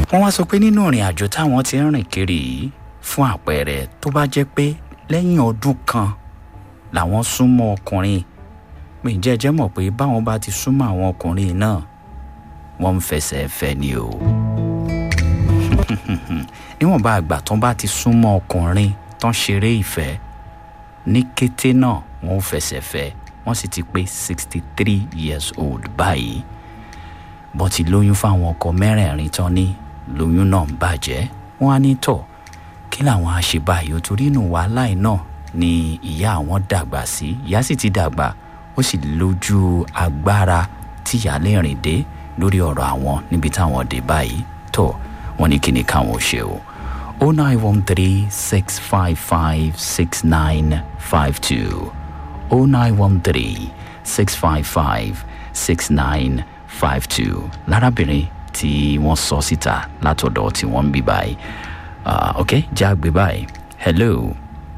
wọ́n wá sọ pé nínú ìrìn àjò táwọn ti ń rìn kiri yìí fún àpẹẹrẹ tó bá jẹ́ pé lẹ́yìn ọdún kan làwọn súnmọ́ ọkùnrin pé ǹjẹ́ ẹ jẹ́ mọ̀ pé báwọn bá ti súnmọ́ àwọn ọkùnrin náà wọ́n ń fẹsẹ̀ fẹ́ ni o níwọ̀nba àgbà tán bá ti súnmọ́ ọkùnrin tán ṣeré ìfẹ́ ní kété náà wọ́n ń fẹsẹ̀ fẹ́ wọ́n sì ti pé sixty three years old báyìí bọ́n ti lóyún fáwọn ọkọ mẹ́rẹ̀ẹ̀rin tán ní lóyún náà ń bàjẹ́ wọ́n á ní tọ̀ kí làwọn á ṣe báyìí o torí inú wàhálà yìí náà ni ìyá àwọn dàgbà sí ìyá sì ti dàgbà ó sì lójú agbára tíyà lè rìn dé lórí ọ̀rọ̀ àwọn níbi táwọn dé báyìí tó wọ́n ní kí ni káwọn ò ṣe o o nine one three six five five six nine five two o nine one three six five five six nine five two lárábìnrin tí wọ́n sọ síta látọ̀dọ̀ tí wọ́n ń bí báyìí uh, ok já gbé báyìí hello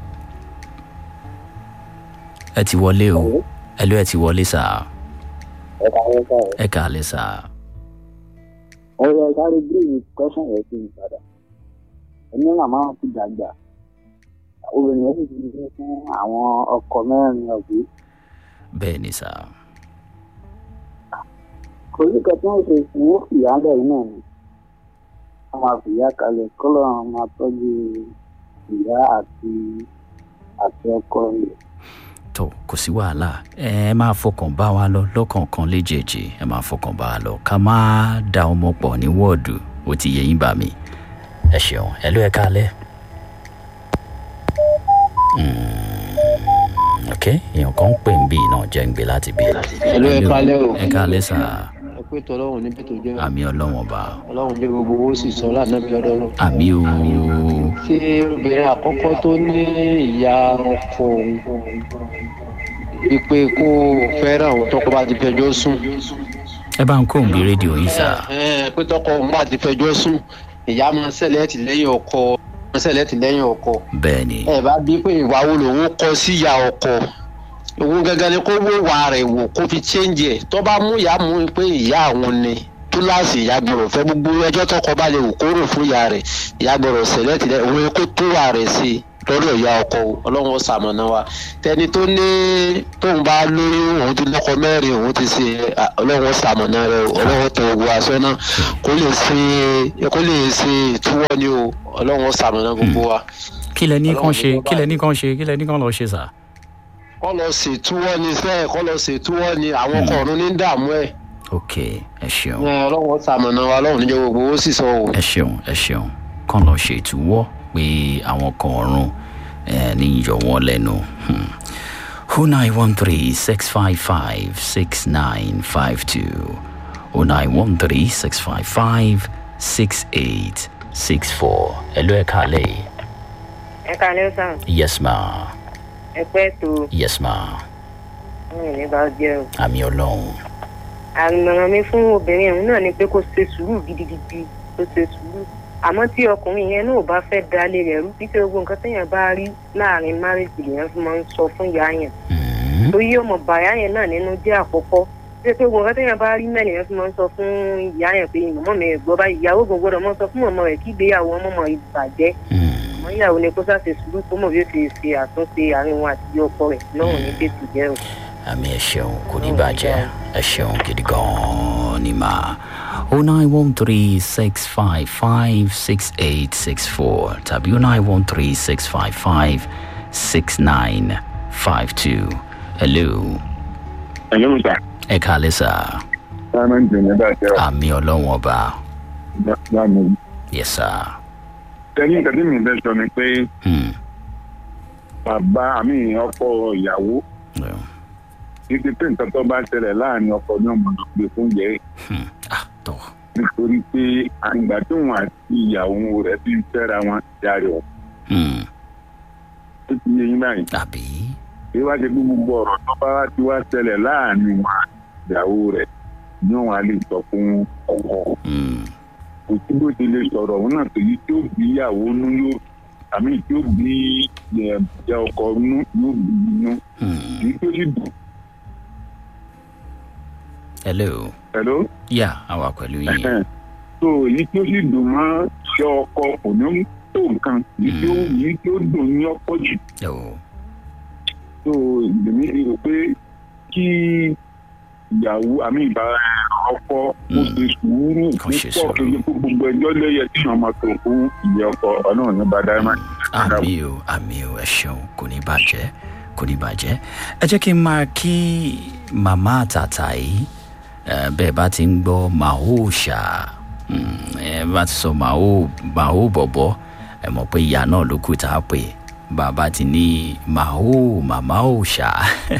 ẹ ti wọlé o hello ẹ ti wọlé sáà ẹ ká yẹ ká ẹ kàálẹ̀ sáà. ọ̀rọ̀ sáré bíi kọ́sán yẹn ti ń padà ẹni màmá wọn ti dàgbà obìnrin yẹn sì ti ní fún àwọn ọkọ mẹ́rin ọ̀gbìn bẹ́ẹ̀ ni sáà. kò sí kan tí wọ́n ṣe fún wọn fìyà lẹ́yìn náà ni wọ́n máa fìyà kalẹ̀ kọ́lọ́ máa tọ́jú ìyá àti àti ọkọ rẹ̀. tó kò sí wàhálà ẹ máa fọkàn bá wa lọ lọ́kọ̀ọ̀kan léjèèjì ẹ máa fọkàn bá wa lọ ká má da ọmọ pọ̀ ní wọ́ọ̀dù ó ti yẹ yín bá mi ẹ ṣeun ẹ ló ẹ kálẹ̀. ok èèyàn kan ń pè ń bí náà jẹ́ ń gbé láti bí. Hello, ẹ kálẹ́ o. ẹ kálẹ̀ sà ẹ pé tọ́lọ́run níbi tó jẹ́ àmì ọlọ́wọ̀n bá ọlọ́run jẹ́ gbogbo owó sì sọ lánàbí lọ́dọ́ náà. àmì o ṣé obìnrin àkọ́kọ́ tó ní ìyá ọkọ òun wípé kó fẹ́ràn òun tọkọ bá ti fẹjọ́ sùn. ẹ bá ń kó òǹbí rédíò yín sà Ẹ, pé tọkọ òun bá ti fẹjọ́ sùn ìyá máa ń ṣẹlẹ̀ tìlẹ́yìn ọkọ máa ń ṣẹlẹ̀ tìlẹ́yìn ọkọ. bẹ́ẹ̀ ni ẹ bá bí pé ìwà wo lòun kọ sí ìyá ọkọ òun gẹ́gẹ́ ni kó wó wà rẹ̀ wò kó fi change ẹ̀ tó bá mú ìyá mú pé ìyá àwọn ni túláàsì ìyá gbọ́dọ̀ fẹ́ gbogbo ẹjọ́ tọkọ bá lè wò kó rò fún ìyá rẹ̀ ìyá gbọ́dọ̀ sẹ̀lẹ̀ tìlẹ̀ òun ni kó tó wà rẹ̀ sí i lọ́dọ̀ ìyá ọkọ o ọlọ́run ó ṣamọ̀nà wa tẹni tó ní tóun bá lóyún òun ti lọ́kọ mẹ́rin òun ti ṣe à, ọlọ́run ó ṣamọ̀nà rẹ o ọlọ́run tó gbogbo aṣọ náà kó lè ṣe kó lè ṣe ìtúwọ́ ni o ọlọ́run ó ṣamọ̀nà gbogbo wa kí lẹ ní kán Ọlọ́run ṣe ló bá kí lẹ ní kán ṣe kí lẹ ní kán lọ ṣe sà. kọ́ lọ ṣètúwọ́ ni sẹ́ẹ̀ kọ́ lọ ṣètúwọ́ ni àwọn ọkọ̀ ọ̀run ní dààmú ẹ̀ ok ẹ ṣeun ẹ, ọlọ́run ó ṣamọ̀nà wa ọlọ́run níjẹ́ gbogbo ó sì sọ o. ẹ ṣeun ẹ ṣeun kàn lọ ṣe ìtúwọ́ pé àwọn kan ọ̀run ẹ ní yọ wọ́n lẹ́nu. o nine one three six five five six nine five two o nine one three six five five six eight six four ẹ ló ẹ kálẹ̀ yìí. ẹ kalẹ́ sàn yes ma ẹ pẹ́ tó yes ma ń ní bá jẹ́ o. àmì ọlọ́run àmọ̀ràn mi fún obìnrin ọ̀hún náà ni pé kó ṣe sùúrù gidigidi kó ṣe sùúrù àmọ́ tí ọkùnrin yẹn náà bá fẹ́ dalé rẹ̀ rú títí gbogbo nǹkan téèyàn bá rí láàrin márèjì lèèyàn fi máa ń sọ fún ìyá yẹn Mhm. torí ọmọ bàyá yẹn náà nínú jẹ́ àkọ́kọ́ tí pé gbogbo nǹkan téèyàn bá rí mẹ́rin yẹn fi máa ń sọ fún ìyá yẹn pé mọ̀mọ́ mi gbọ́ báyìí ìyàwó gbogbo ọ̀dọ̀ mọ́ sọ fún mọ̀mọ́ rẹ̀ kí ìgbéyàwó ọmọ mọ̀ ìbàjẹ́ Mhm. àmọ́ ìyàwó ni kó ṣàṣe sùúrù kó mọ̀ bí ó ṣe ṣe àtúnṣe àárín wọn àti ọkọ rẹ̀ lọ́rùn ní tètè jẹ́ o. àmì ẹ ṣeun kò ní bàjẹ́ ẹ ṣeun gidi gan-an ni mà o nine one three six five five six eight six four tàbí o nine one three six five five six nine five two hello Hello, sir. ẹ kàlẹ́ sà Simon Junior Bàjẹ́ ọ̀. àmì ọlọ́wọ́n ọba Báwo. yes sir Tẹ́lí nǹkan tí mi fẹ́ sọ ni pé hmm. bàbá àmì ọkọ ìyàwó yeah. títí pé nǹkan tó bá ṣẹlẹ̀ láàrin ọkọ ní ọmọ náà gbé fún yẹ hmm. ah tọ́ nítorí pé àgbà tóun àti ìyàwó rẹ̀ fi ń fẹ́ra wọn járe ọ̀. hmm. Ó ti yé yín báyìí. àbí Bí wá ṣe bí gbogbo ọ̀rọ̀ tó bá ti wá ṣẹlẹ̀ láàrin wọn àti ìyàwó rẹ̀ ní òun á lè sọ fún ọkọ. hmm. kò sí bó ti lè sọ̀rọ̀ òun náà tó yí tí ó bí ìyàwó nú yóò àmì tí ó bí ìyá ọkọ nú yóò bí inú Hmm. èyí tó sì dùn. hello Hello? yà àwa pẹ̀lú yín Ẹ̀hẹ́n. so èyí tí ó sì dùn mọ́ ṣe ọkọ kò ní tó nǹkan èyí tí ó èyí tí ó dùn ní ọ̀pọ̀ jù Oh. so èmi ti rò pé kí ìyàwó àmì ìbá ọkọ ó ṣe sùúrù Kó ṣe púpọ̀ sùúrù. kejì fún gbogbo ẹjọ́ lẹ́yẹ tí wọ́n máa tó fún ìyá ọkọ ọlọ́run ní bá dáná. àmì o àmì o ẹ ṣeun kò ní bàjẹ́ kò ní bàjẹ́ ẹ jẹ́ kí n máa kí màmá àtàtà yìí ẹ, bẹ́ẹ̀ bá ti ń gbọ́ màó ṣá mm, ẹ bá ti sọ màó màó bọ̀bọ̀ ẹ mọ̀ pé ìyá náà ló kù tá a pè bàbá ti ní màó màmá ò ṣá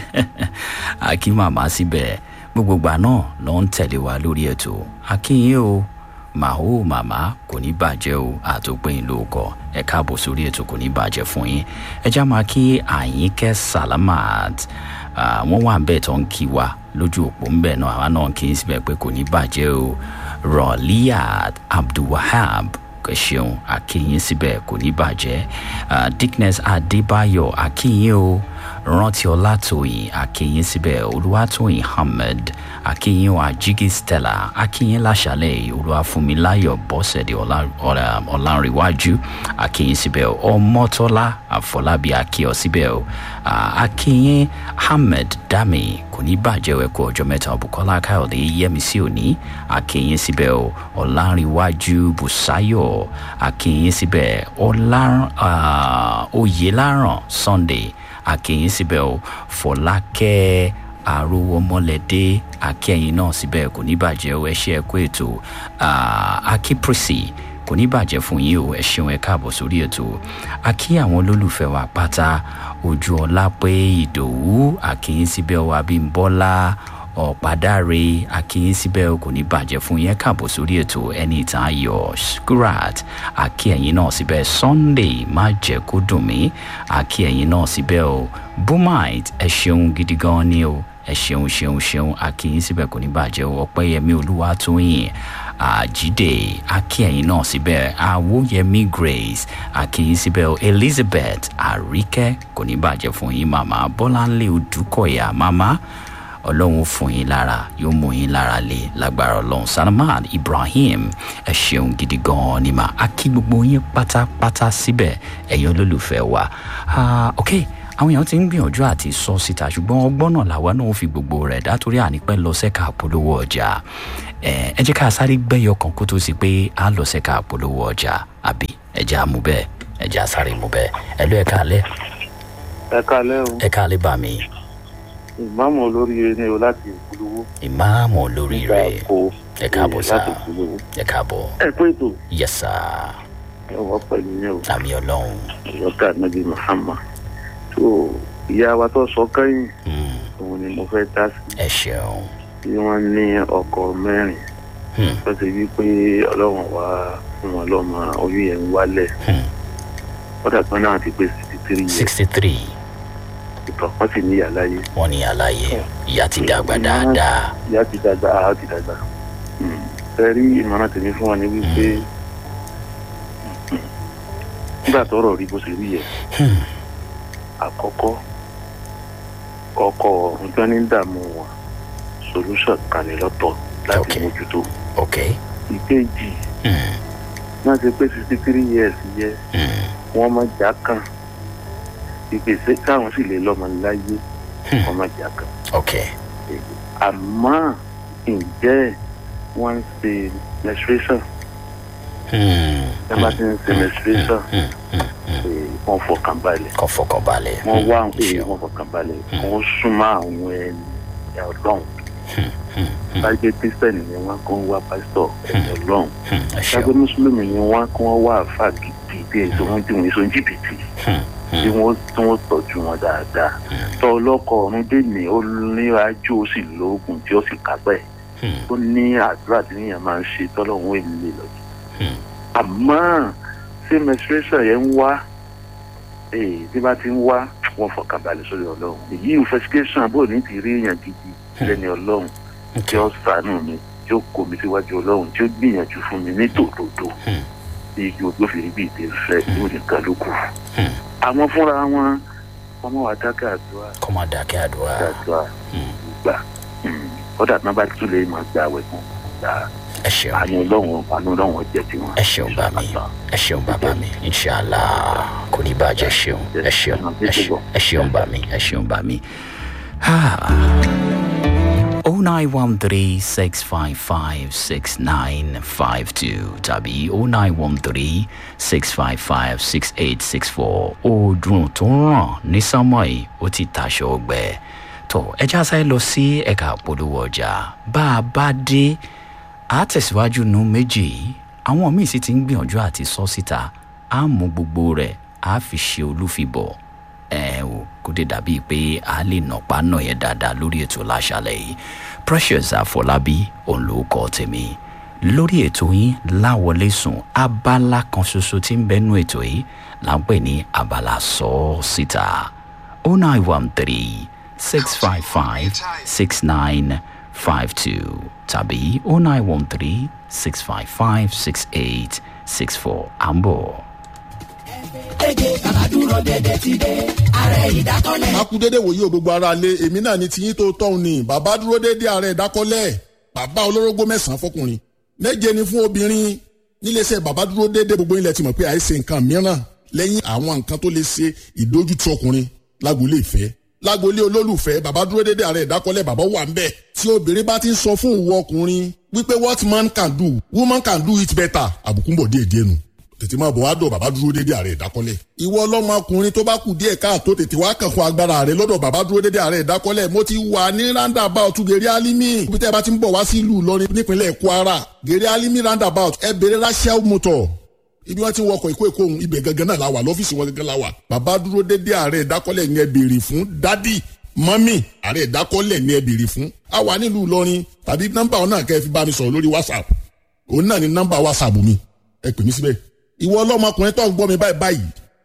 àkí màmá síbẹ̀ gbogbo ìgbà náà ló ń tẹ̀lé wa lórí ètò akínyìn o màó màmá kò ní bàjẹ́ o àtòpin lóòkọ ẹ káàbọ̀ sórí ètò kò ní bàjẹ́ fún yín ẹ já máa kí àyínkẹ́ salamat ah, wọ́n wà bẹ́ẹ̀ tó ń kí wa lójú òpó ń bẹ̀ náà àwa náà kì í síbẹ̀ pé kò ní bàjẹ́ o rọ̀líyàd abdulwahab ẹ ṣeun akínyìn síbẹ̀ kò ní bàjẹ́ Ah, dickness adébáyọ̀ akínyìn o rántí ọlátòyìn akínyìn síbẹ̀ olúwatóyìn ahmed akínyìn o àjígí stella akínyìn láṣálẹ̀ olúwafúnmiláyọ̀ bọ́sẹ̀dẹ̀ Ọlá- Ọlá- ọlárìnwájú akínyìn síbẹ̀ ọmọtọ́lá àfọlábí akíọ̀ síbẹ̀ o Ah, akínyìn ahmed dami kò ní bàjẹ́ o, ẹ kú ọjọ́ mẹ́ta bukola káyọ̀dé yẹmísí òní akínyìn síbẹ̀ o ọlárìnwájú bùsáyọ̀ akínyìn síbẹ̀ ọlá ah, oyèláràn sunday akínyìn síbẹ̀ o fọlákẹ́ arówómọlẹ́dé akẹ́yìn náà síbẹ̀ kò ní bàjẹ́ o ẹ ṣe ẹ kú ètò Ah, akíprìsì kò ní bàjẹ́ fún yín o ẹ ṣeun ẹ káàbọ̀ sórí ètò akí àwọn olólùfẹ́ wa pátá ojú ọlá pé ìdòwú akínyìn síbẹ̀ o abímbọ́lá ọ̀pádáre akínyìn síbẹ̀ o kò ní bàjẹ́ fún yín ẹ káàbọ̀ sórí ètò ẹni ìtàn ayọ̀ skurat akí ẹ̀yin náà síbẹ̀ sunday má jẹ́ kó dùn mí akí ẹ̀yin náà síbẹ̀ o bumite ẹ ṣeun gidi gan ni o ẹ ṣeun ṣeun ṣeun akínyìn síbẹ̀ kò ní bàjẹ́ o ọpẹ́yẹmí olúwatóyìn àjídé akínyìn náà síbẹ̀ àwòyẹmí grace akínyìn síbẹ̀ o elizabeth àríkẹ́ kò ní bàjẹ́ fún yín màmá bọ́láńlé odúkọ̀yà màmá ọlọ́run fún yín lára yóò mú yín lára lé lágbára ọlọ́run salman ibrahim ẹ ṣeun gidi gan-an ni mà á kí gbogbo yín pátápátá síbẹ̀ ẹ̀yin olólùfẹ́ wa Ah, ok àwọn èèyàn ti ń gbìyànjú àti sọ síta ṣùgbọ́n ọgbọ́n náà làwa náà fi gbogbo rẹ̀ dátorí ànípẹ́ lọ sẹ́ka àpolówó ọjà ẹ ẹ jẹ́ ká sáré gbẹ́yọ kan kó tó sí pé a lọ sẹ́ka àpolówó ọjà àbí ẹ jẹ́ àmú bẹ́ẹ̀ ẹ jẹ́ àsáré mú bẹ́ẹ̀ ẹ lọ ẹ káalẹ́ ẹ kalẹ́ o ẹ káalẹ́ bá mi ìmáàmù olóríire ni o láti ìpolówó ìmáàmù olórí rẹ̀ kó ẹ káàbọ̀ sá láti ìpolówó. ẹ káàbọ̀ ẹ pé ètò yẹsà ẹwọ pẹ̀lú yẹn o àmì ọlọ́run ìyọkà nàbí muhammad tó ìyá wa tó sọ kẹ́yìn Hmm, òun ni mo fẹ́ dá sí ẹ ṣeun tí wọ́n ní ọkọ̀ mẹ́rin Hmm, tó ti wí pé ọlọ́run wá fún wọn lọ́mọ oyún yẹn ń wálẹ̀ hmm. wọ́n dàgbà náà ti pé sixty three years sixty three ìtàn wọ́n sì ní ìyá láyé wọ́n ní àlàyé ìyá ti dàgbà dáadáa ìyá ti dàgbà àá ti dàgbà ẹ rí ìmọ̀ràn tèmi fún wa ní wípé nígbà tọ́rọ̀ rí bó ṣe rí yẹ Hmm, àkọ́kọ́ ọkọ̀ ọ̀hún tó ní dààmú wọn solution kalẹ̀ lọ́tọ̀ láti Okay. mójútó ok ìkejì Hmm, náà ṣe pé sixty three years yẹ hmm, wọ́n mọ̀ já kan ìpèsè káwọn sì lè lọ́mọ láyé Hmm. wọ́n mọ̀ já kan ok àmọ́ ǹjẹ́ wọ́n ń ṣe menstruation Hmm, ẹ bá ti ń ṣe menstruation hmm, hmm, hmm. eh, wọ́n fọkàn balẹ̀ kọ́ fọkàn balẹ̀ wọ́n Hmm, wá àwọn ṣeun. èèyàn wọ́n fọkàn balẹ̀ wọ́n súnmọ́ àwọn ẹni ọlọ́run Hmm, hmm, hmm, bájẹ́ kírísítẹ́nì ni wọ́n kó ń wá pásítọ̀ ẹni ọlọ́run hmm, ẹ bájẹ́ ṣeun mùsùlùmí ni wọ́n kó wọ́n wá àfà gidi bí èso wọn tí wọ́n èso jìbìtì Hmm, tí hmm, wọ́n tí wọ́n tọ́jú wọn dáadáa tọ́ ọlọ́kọ̀ ọ̀run dènì ó ní ajú ó sì lóògùn tí ó sì kápẹ́ hmm, ó ní àdúrà tí níyàn máa ń ṣe tọ́lọ́run èmi lè lọ hmm. àmọ́ ṣé menstruation yẹn ń wá ee tí bá ti ń wá wọn fọkàn balẹ̀ sórí ọlọ́run èyí investigation bó ní ti rí èèyàn gidi lẹ́ni ọlọ́run tí ó ṣàánú mi tí ó kó mi síwájú ọlọ́run tí ó gbìyànjú fún mi ní tòdodo Hmm. tí igi ogbó fi rí bí ìdè fẹ́ yóò nìkan ló kù. Hmm. àwọn fúnra wọn ọmọ wa dákẹ́ àdúrà kọ́ máa dákẹ́ àdúrà àdúrà Hmm, gbà kódà tí wọ́n bá tún lè máa gbà wẹ̀ fún gbà ẹ ṣeun àánú ọlọ́run àánú ọlọ́run jẹ́ tiwọn. ẹ ṣeun bá mi ẹ ṣeun bàbá mi inṣàlá kò ní bàjẹ́ ṣeun ẹ ṣeun ẹ ṣeun ẹ ṣeun bá mi ẹ ṣeun bá mi. oh nine one three six five five six nine five two tàbí oh nine one three six five five six eight six four oòdùn tó ń ràn ní sánmọ́ yìí ó ti tàṣọ ọgbẹ́ tó ẹja sáré lọ sí ẹ̀ka àpolówó ọjà bá a bá dé a tẹ̀síwájú nu méjì yìí àwọn míì sì ti ń gbìyànjú àti sọ síta á mú gbogbo rẹ̀ á fi ṣe olúfibọ̀ ẹ ò kó dé dàbí pé a lè nàpá náà yẹn dáadáa lórí ètò láṣálẹ̀ yìí precious àfọlábí òun ló kọ́ tèmi lórí ètò yín láwọlé sùn abala kan ṣoṣo tí ń bẹnu ètò yìí là ń pè ní abala sọ ọ́ síta oh nine one three six five five six nine five two tàbí oh nine one three six five five six eight six four à ń bọ̀. a kú dédé wòye o gbogbo ara lé èmi náà ni tiyín tó tọ́hún ni bàbá dúró dédé ààrẹ ìdákọ́lẹ̀ bàbá olórógbó mẹ́sàn-án fọkùnrin méje ni fún obìnrin níléeṣẹ́ bàbá dúró dédé gbogbo ilẹ̀ ti mọ̀ pé àìsè nǹkan mìíràn lẹ́yìn àwọn nǹkan tó lè ṣe ìdójútì ọkùnrin lágboolé ìfẹ́ lágboolé olólùfẹ́ bàbá dúró dédé ààrẹ ìdákọ́lẹ̀ bàbá wà ń bẹ̀ tí obìnrin bá ti ń sọ fún ìwọ ọkùnrin wípé what man can do woman can do it better àbùkù ń bọ̀ díẹ̀ díẹ̀ nù tètè máa bọ̀ wá dọ̀ bàbá dúró dédé ààrẹ ìdákọ́lẹ̀. ìwọ ọlọ́mọkùnrin tó bá kù díẹ̀ káàtó tètè wá kàn fún agbára rẹ lọ́dọ̀ bàbá dúró dédé ààrẹ ìdákọ́lẹ̀ mo ti wà ní roundabout gèrè alimi ibi tẹ́ ẹ bá ti ń bọ̀ wá sí ìlú Ìlọrin nípínlẹ̀ Kwara gèrè alimi roundabout ẹ bèrè rachel motor ibi wọn ti ń wọkọ̀ ìkó èkó ohun ibẹ̀ gangan náà la wà lọ́fíìsì wọn gangan la wà bàbá dúró dédé ààrẹ ìdákọ́lẹ̀ yẹn béèrè fún dádì mọ́mì ààrẹ ìdákọ́lẹ̀ ni ẹ béèrè fún a wà nílùú Ìlọrin tàbí nọ́mbà wọn náà kẹ́ ẹ fi bá mi sọ̀rọ̀ lórí WhatsApp òun náà ni nọ́mbà WhatsApp mi ẹ pè mí síbẹ̀ ìwọ ọlọ́mọkùnrin tó ń gbọ́ mi báyìí báyìí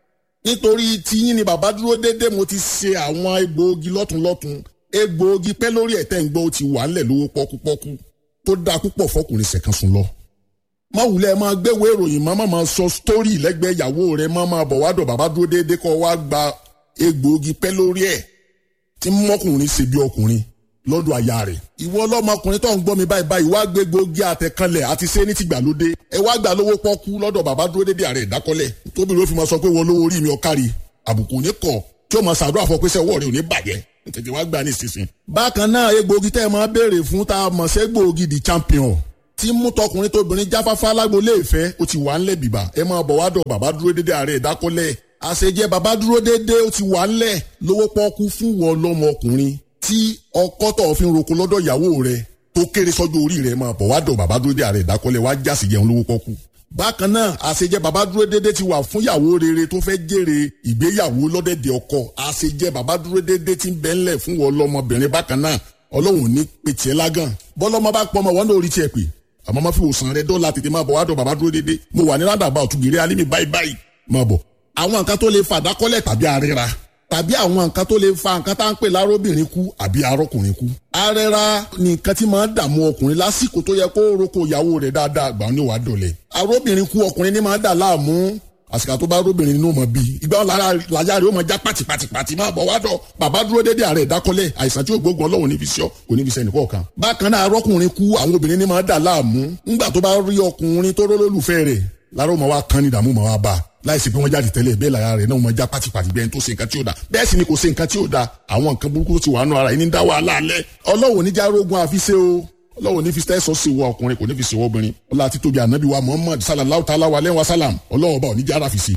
nítorí tiyín ni bàbá dúró déédéé mo ti ṣe àwọn egbòogi lọ́tunlọ́tun egbòogi pẹ́ lórí ẹ̀tẹ́ ń gbọ́ ó ti wà ńlẹ̀ lówó pọ́kúpọ́kú tó dáa púpọ̀ fọkùnrin ṣẹ̀kan sùn lọ. má wulẹ̀ máa gbéwèé ìròyìn má má máa sọ sítórì lẹ́gbẹ̀ẹ́ ìyàwó rẹ̀ má máa bọ̀ wádọ̀ bàbá dúró déédéé kọ́ wá gba egbòogi pẹ́ lórí ẹ̀ tí mọ́kùnrin ṣe bí ọkùnrin lọ́dọ̀ aya rẹ̀. ìwọ ọlọ́mọkùnrin tó ń gbọ́ mi báyìí báyìí wá gbé gbòógì àtẹ̀kanlẹ̀ àti ṣé ní tìgbàlódé ẹ wá gbà lówó pọ́kú lọ́dọ̀ bàbá dúró dédé ààrẹ ìdákọ́lẹ̀ tóbi ló fi máa sọ pé wọ́n lówó orí mi ọ̀kárí àbùkù ní kọ̀ tí ó máa ṣàdúrà fọ pé sẹ́ ọwọ́ rẹ̀ ò ní bàjẹ́ tètè wá gbà ní ìsinsìn. bákan náà egbòogi tẹ́ ẹ máa béèrè fún tá a mọ̀ sí egbòogi the champion tí mú tọkùnrin tóbìnrin jáfáfá lágbolé ìfẹ́ ó ti wà ńlẹ̀ bìbà ẹ máa bọ̀ wá dọ̀ bàbá dúró dédé ààrẹ ìdákọ́lẹ̀ àṣejẹ bàbá dúró dédé ó ti wà ńlẹ̀ lówó pọ́kú fún wọn lọ́mọkùnrin tí ọkọ tó fi ń roko lọ́dọ̀ ìyàwó rẹ̀ tó kéré sọ́jọ́ orí rẹ̀ máa bọ̀ wá dọ̀ bàbá dúró dé ààrẹ ìdákọ́lẹ̀ wá jásì jẹun lówó pọ́kú. bákan náà àṣejẹ bàbá dúró dédé ti wà fún ìyàwó rere tó fẹ́ jèrè ìgbéyàwó lọ́dẹ̀dẹ̀ ọkọ àṣejẹ bàbá dúró dédé ti ń bẹ́ńlẹ̀ fún wọn lọ́mọbìnrin bákan náà ọlọ́run ní pètì ẹ̀ lágàn bọ́lọ́mọ bá pọ́ ọmọ wọn lórí tiẹ̀ pé àmọ́ má fi wòsàn rẹ dọ́là tètè máa bọ̀ wá dọ̀ bàbá dúró dédé mo wà ní rádàbà ọ̀túnbìrì alímì báyìí báyìí máa bọ̀ àwọn nǹkan tó lè fàdákọ́lẹ̀ tàbí àríra tàbí àwọn nǹkan tó lè fa nǹkan tá à ń pè lárobìnrin kú àbí arọkùnrin kú. arẹra ni nǹkan tí máa ń dààmú ọkùnrin lásìkò tó yẹ kó roko ìyàwó rẹ̀ dáadáa àgbà ní wàá dọ̀lẹ̀. arobìnrin kú ọkùnrin ní máa ń dà láàmú àsìkò tó bá arobìnrin nínú mọ̀ bíi ìgbà wọn láyà rẹ̀ ó máa já pàtìpàtìpàtì máa bọ̀ wá dọ̀ bàbá dúró dédé ààrẹ ìdákọ́lẹ̀ àìsàn tí ó gbógun ọlọ́run níbi iṣẹ́ kò níbi iṣẹ́ nìkọ́ kan. bákan náà arọkùnrin kú àwọn obìnrin ní máa ń dà láàmú ńgbà tó bá rí ọkùnrin tó rólólùfẹ́ rẹ̀ láró máa wá kán ní ìdààmú máa wá bá a láìsí pé wọ́n jáde tẹ́lẹ̀ bẹ́ẹ̀ lára rẹ̀ náà wọ́n já pátipàti bẹ́ẹ̀ tó ṣe nǹkan tí ó da bẹ́ẹ̀ sì ni kò ṣe nǹkan tí ó da àwọn nǹkan burúkú tó ti wà nù ara yìí ní dá wàhálà alẹ́ ọlọ́wọ́ oníjà rogun àfiṣe o ọlọ́wọ́ ní fi tẹ́sọ̀ sí wọ ọkùnrin kò ní fi sí wọ obìnrin ọlá àti tóbi ànábì wa muhammad sallallahu ta'ala wa lẹ́wọ̀n salam ọlọ́wọ́ bá oníjà ara fi sí.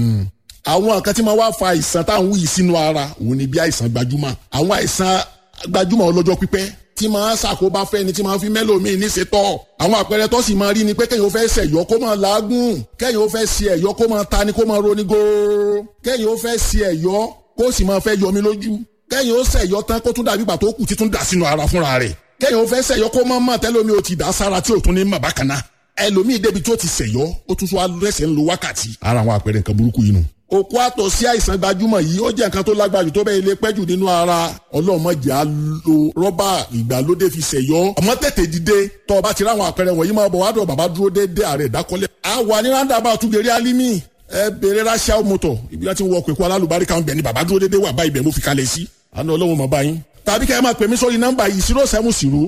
àwọn nǹkan tí máa wá fa àìsàn táwọn wúyì sínú ara òun ni bí àìsàn gbajúmọ̀ àwọn àìsàn gbajúmọ̀ ọlọ́jọ́ pípẹ́ tí máa ṣàkóbá fẹ́ni tí máa fi mẹ́lòmíì ní ṣetọ́. àwọn àpẹẹrẹ tó sì máa rí ni pé kẹ́yìn ó fẹ́ ṣẹ̀yọ́ kó máa làágùn kẹ́yìn ó fẹ́ ṣe ẹ̀yọ́ kó máa ta ni kó máa roni góóró kẹ́yìn ó fẹ́ ṣe ẹ̀yọ́ kó sì máa fẹ́ yọmi lójú kẹ́yìn ó ṣẹ̀yọ́ tán kó tún dàbí ìgbà tó kù títún dà sínú ara fúnra rẹ̀ kẹ́yìn ó fẹ́ ṣẹ̀yọ́ kó máa mọ̀ tẹ́lómi ó ti dà sára tí ò tún ní mọ̀ bákan náà ẹlòmíì débi tó ti ṣẹ̀yọ́ ó tún tún wá lẹ́sẹ̀ ń lo wákàtí ara àwọn àpẹẹrẹ nǹkan burúkú yìí nù òkú àtọ̀ sí àìsàn gbajúmọ̀ yìí ó jẹ́ nǹkan tó lágbájú tó bẹ́ẹ̀ lè pẹ́jù nínú ara ọlọ́mọdé á lo rọ́bà ìgbàlódé fi ṣẹ̀yọ́ ọmọ tètè dìde tọ́ ọ bá ti ráwọn àpẹẹrẹ wọ̀nyí máa bọ̀ wá dọ̀ bàbá dúró déédéé ààrẹ ìdákọ́lẹ̀. a wà ní ráńdàbà àtúgbèrè alimi ẹ bèrè ráṣíà mọ́tò ibi láti wọ pẹ̀kú alálùbárí kan bẹ̀ ni bàbá dúró déédéé wà bá ibẹ̀ mo fi kalẹ̀ sí àná ọlọ́run mọ̀ báyìí tàbí kẹ́ ẹ máa pè mí sórí nọ́mbà yìí zero seven zero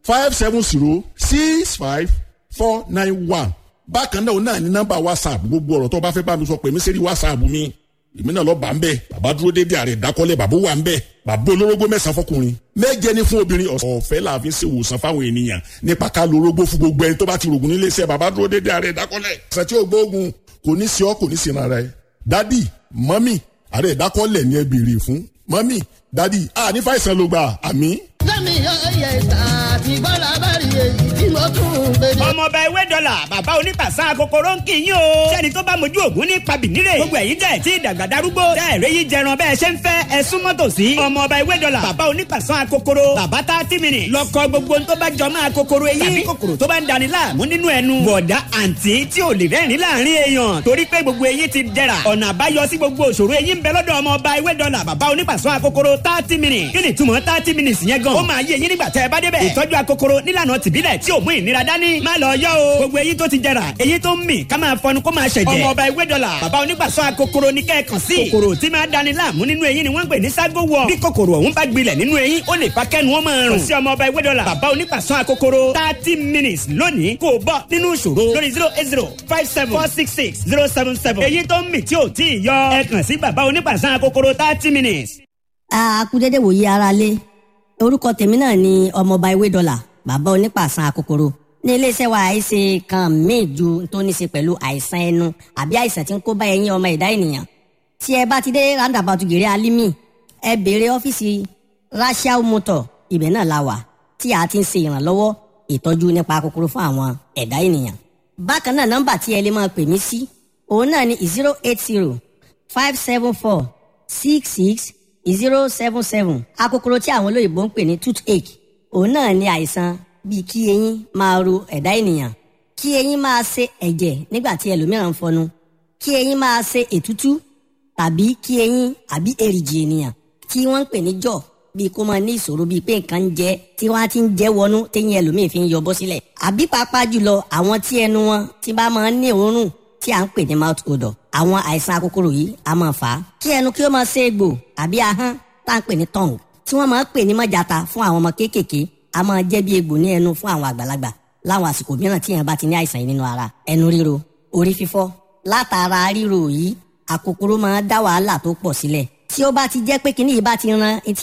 five seven zero six five four nine one bákan náà òun náà ní nọ́mbà whatsapp gbogbo ọ̀rọ̀ tó bá fẹ́ bá mi sọ pé mi ṣe rí whatsapp mi èmi náà lọ bá ń bẹ bàbá dúró déédéé àrẹ ìdákọ́lẹ̀ bàbá wà ń bẹ bàbá olórógbó mẹ́sàn-án fọkùnrin méje ní fún obìnrin ọ̀fẹ́ là fi ṣe ìwòsàn fáwọn ènìyàn nípa ká lo orógbó fún gbogbo ẹni tó bá ti rògùn nílé iṣẹ́ bàbá dúró déédéé àrẹ ìdákọ́lẹ̀ ṣe tí ó gbóògùn kò ní sí ọ kò ní sí ara ẹ dádì mọ́mì àrẹ ìdákọ́lẹ̀ ni ẹ béèrè fún mọ́mì dádì à ní fàìsàn ló gbà àmì. lẹ́mi ọ̀yẹ̀ àti bọ́lá bá rí èyí tí mo tún ń gbé ní. ọmọọba ewé dọ́là bàbá onípàṣán kòkòrò ń kì í yín o. sẹ́ni tó bá mojú ògún ní pabìnírè. gbogbo ẹ̀yin tẹ̀ tí ìdàgbà darúgbó. tẹ́ ẹ̀rẹ́ yìí jẹran bẹ́ẹ̀ ṣe ń fẹ́ ẹ súnmọ́ tòsí. ọmọọba ewé dọ́là bàbá onípàṣán kòkòrò. bàbá tá a ti mìíràn. lọkọ gbogbo tó bá jọ máa kòkòrò eyín. tàbí kòkòrò tó bá ń dani láàmú nínú ẹnu. bọ̀dá àǹtí tí ò lè rẹ́rìn láàrin èèyàn. torí pé gbogbo eyín ti dẹ̀ra. ọ̀nà àbáyọ sí gbogbo òṣòro eyín ń bẹ lọ́dọ̀ ọmọọba ewé dọ́là bàbá onípàṣán kòkòrò thirty minutes. kí ni túmọ̀ thirty minutes yẹn gan. ó máa yé eyín nígbà tẹ́ ẹ bá débẹ̀. ìtọ́jú akokoro nílànà tìbílẹ̀ tí ò mú ìnira dání. má lọ yọ o. gbogbo eyín tó ti jẹrà eyín tó ń mì ká máa fọnu kó máa ṣẹ̀jẹ̀. ọmọ ọba ewé dọ́là bàbá onígbàsọ akokoro ní kẹ́ẹ̀kan sí. kòkòrò tí máa dani láàmú nínú eyín ni wọ́n ń pè ní ságo wọ̀. bí kòkòrò ọ̀hún bá gbilẹ̀ nínú eyín ó lè fa kẹ́nu wọn máa rùn. kò sí ọmọ ọba ewé dọ́là bàbá onígbàsọ akokoro thirty minutes lónìí kò bọ́ nínú ìṣòro lórí zero eight zero five seven four six six zero seven seven. eyín tó ń mì tí ò tí ì yọ ẹ kàn sí bàbá onígbàsọ akokoro thirty minutes. akúdédé wòye ara lé orúkọ tèmi náà ni ọmọọba ewé dọ́là bàbá onípàṣán akokoro ní iléeṣẹ́ wa àìsè kan míì ju tó ní ṣe pẹ̀lú àìsàn ẹnu àbí àìsàn tí ń kó bá ẹyin ọmọ ẹ̀dá ènìyàn tí ẹ bá ti dé roundabout gèrè alimi ẹ béèrè ọ́fíìsì rachel motor ibẹ̀ náà la wà tí a ti ń ṣe ìrànlọ́wọ́ ìtọ́jú nípa kòkòrò fún àwọn ẹ̀dá ènìyàn bákan náà nọ́mbà tí ẹ lè máa pè mí sí òun náà ni zero eight zero five seven four six six zero seven seven akòkòrò tí àwọn olóyìnbó ń pè ní toothache òun náà ni àìsàn bíi kí eyín máa ro ẹ̀dá ènìyàn kí eyín máa ṣe ẹ̀jẹ̀ nígbà tí ẹlòmíràn ń fọnu kí eyín máa ṣe ètútú tàbí kí eyín àbí èrìgì ènìyàn tí wọ́n ń pè ní jọ̀ bíi kó máa ní ìṣòro bíi pé nǹkan ń jẹ tí wọ́n á ti ń jẹ́ wọnú téyín ẹlòmíì fi ń yọ bọ́ sílẹ̀ àbí pàápàá jùlọ àwọn tí ẹnu wọn tí bá máa ń ní òórùn tí à ń pè ní mouth odor àwọn àìsàn akókòrò yìí a máa fà á kí ẹnu kí ó máa ṣe egbò àbí ahọ́n tá à ń pè ní tongue tí wọ́n máa ń pè ní mọ́jàta fún àwọn ọmọ kéékèèké a máa jẹ́ bí egbò ní ẹnu fún àwọn àgbàlagbà láwọn àsìkò mìíràn tí èèyàn bá ti ní àìsàn yìí nínú ara ẹnu ríro orí fífọ́ látara ríro yìí àkókòrò máa dá wàhálà tó pọ̀ sílẹ̀ tí ó bá ti jẹ́ pé kíní yìí bá ti ran etí